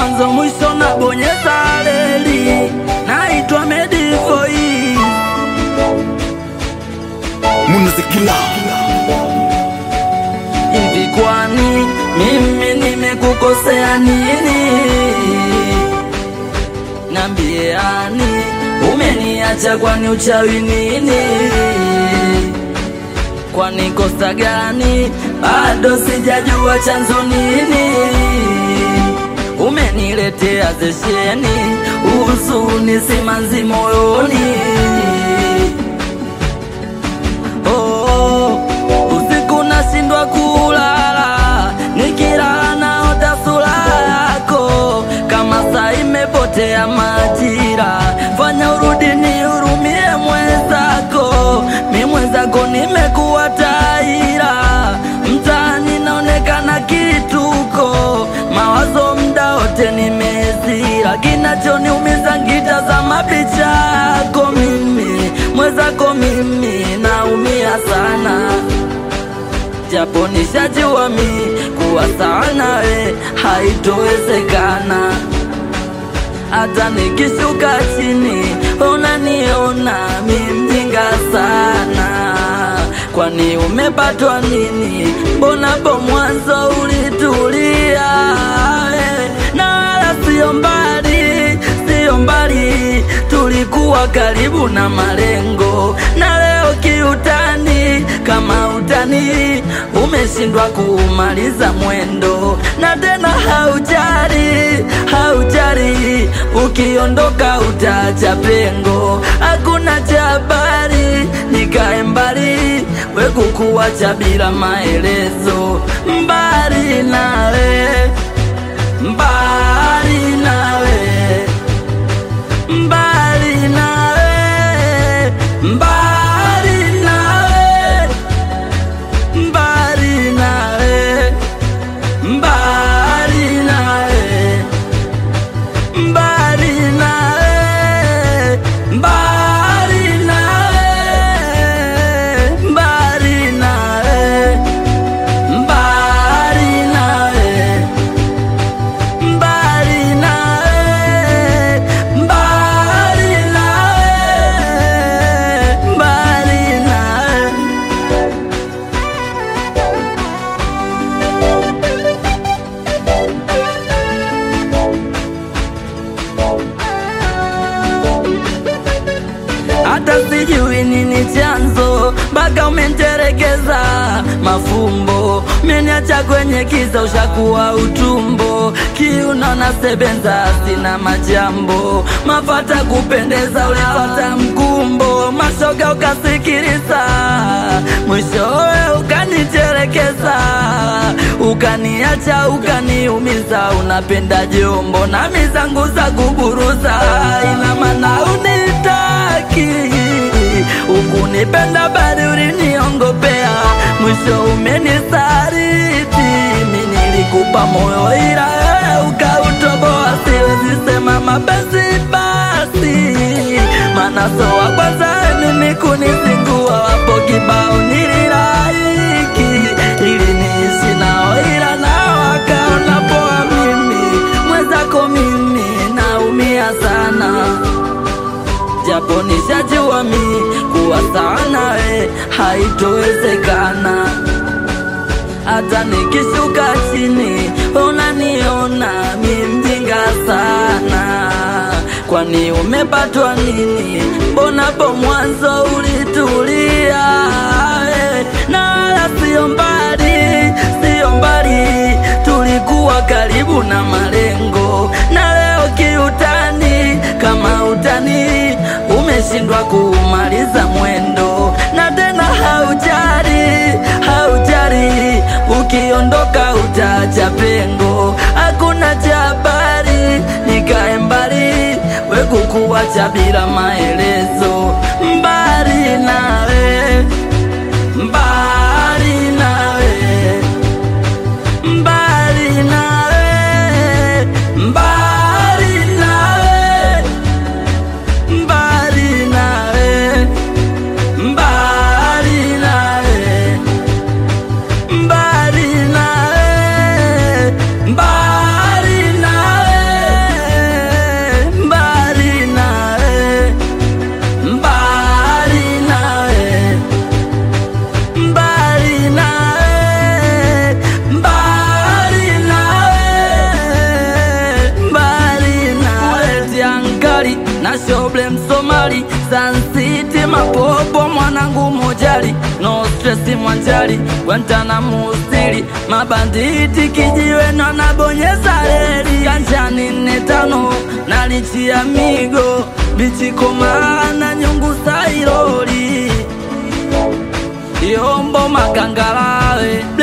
mwanzo mwisho na bonyeza reli. Naitwa Medivoi. Munazikila Hivi kwani mimi nimekukosea nini? Nambiani umeniacha kwani uchawi nini? Kwani kosa gani? Bado sijajua chanzo nini. Umeniletea zesheni, huzuni simanzi moyoni. Oh, usiku nashindwa kulala, nikilala naota sura yako, kama saa imepotea majira. Fanya urudi nihurumie mwenzako, mi mwenzako nimekuwa taira, mtaani naonekana kituko, mawazo mda wote nimezira, kinachoniumiza ngitazama picha yako mimi mwenzako mimi naumia sana, japo nishajua mi kuwa sawa nawe haitowezekana. Hata nikishuka chini unaniona mi mjinga sana. Kwani umepatwa nini? Mbona po mwanzo ulitulia eh, na wala sio mbali, sio mbali, tulikuwa karibu na malengo, na leo kiutani, kama utani umeshindwa kumaliza mwendo, na tena haujari, haujari, ukiondoka utaacha pengo, hakuna cha habari, nikae mbali, we kukuacha bila maelezo, mbali nawe, mbali nawe mbali nawe, mbali nawe, mbali nawe, mbali nawe, mbali nawe, mbali nawe, mbali nawe, mbali nawe mbali nawe, mbali nawe, mbali nawe. hata sijui nini chanzo mpaka umenterekeza mafumbo, umeniacha kwenye kiza, ushakuwa utumbo, kiuno na sebenza, sina majambo, mafata kupendeza, ulipata mkumbo, mashoga ukasikiliza, mwishowe ukaniterekeza, ukaniacha, ukaniumiza, unapenda jombo na mizangu za kuburuza, ina maana unitaki ukunipenda bali uliniongopea, mwisho umenisaliti. Mi nilikupa moyo ila wewe ukautoboa, siwezi sema mapenzi basi, maana so wa kwanza mimi kunizingua, wapo kibao nililaiki ili niishi nao, ila nao wakaona poa. Mimi mwenzako mimi naumia sana japo nishajua mi kuwa sawa nawe haitowezekana. Hata nikishuka chini unaniona mi mjinga sana. Kwani umepatwa nini? Mbona po mwanzo ulitulia eh, na wala sio mbali, sio mbali, tulikuwa karibu na malengo, na leo kiutani, kama utani umeshindwa kumaliza mwendo, na tena haujari, haujari, ukiondoka utaacha pengo, hakuna cha habari, nikae mbali, we kukuacha bila maelezo, mbali nawe, mbali nawe mbali nawe, mbali nawe, mbali nawe, mbali nawe, mbali nawe, mbali nawe, shoble msomali Sun City mapopo mwanangu mojali no stress mwanjali Guantanamo stili mabanditi kijiwe na nabonyeza reli kanjani nne tano nalichia migo bichikomana nyungu sailoli yombo makangalawe